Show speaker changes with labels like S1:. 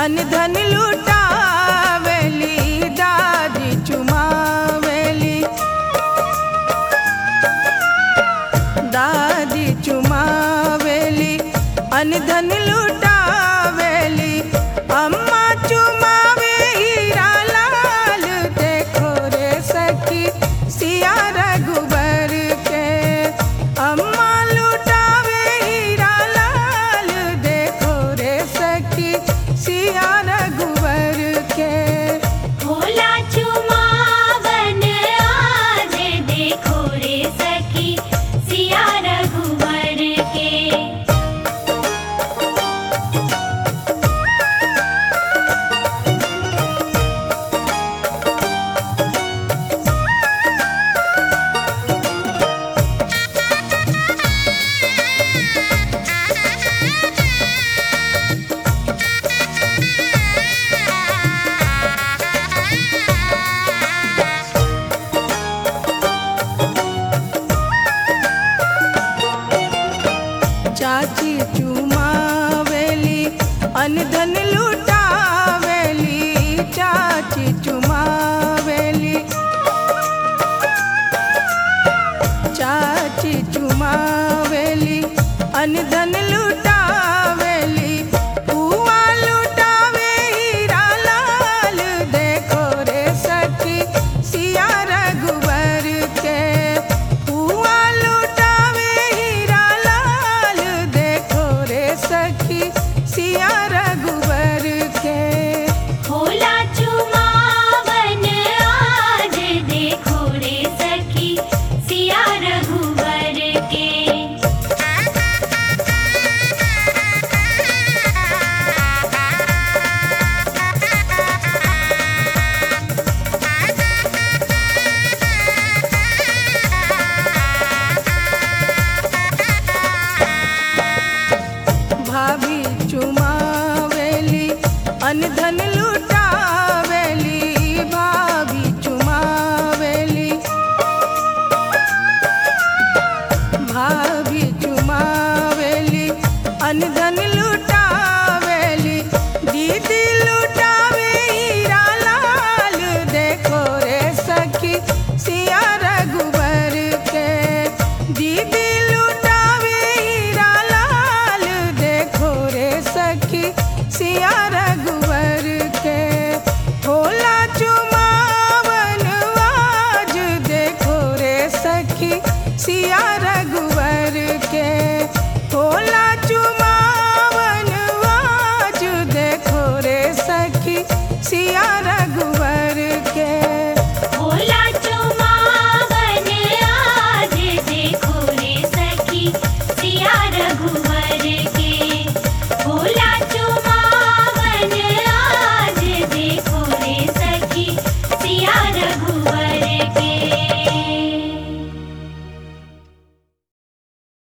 S1: अनधन लुटावेली दादी चुमावेली दादी चुमावेली अनधन लुटावेली अम्मा चुमावे हीरा लाल देखो रे सखी सिया रघुबर के अम्मा लुटावे हीरा लाल देखो रे सखी सिया रघुबर के
S2: भोला चुमावन आज देखो रे सखी सिया रघुवर के
S1: चाची चुमावेली अनधन लुटावेली चाची चुमावेली चाची चुमावेली अनधन लुटावेली पुआ लुटावे हीरा लाल देखो रे सखी सिया रघुबर के पुआ लुटावे हीरा लाल देखो रे सखी सिया रघुबर के
S2: भोला चुमावन आज देखो रे सखी सिया रघुवर के
S1: भाभी चुमावेली अनधन लुटावेली भाभी चुमावेली भाभी चुमावेली अनधन लुटावेली दीदी लुटावे हीरा लाल देखो रे सखी सिया रघुबर के दीदी लुटावे हीरा लाल देखो रे सखी सिया रघु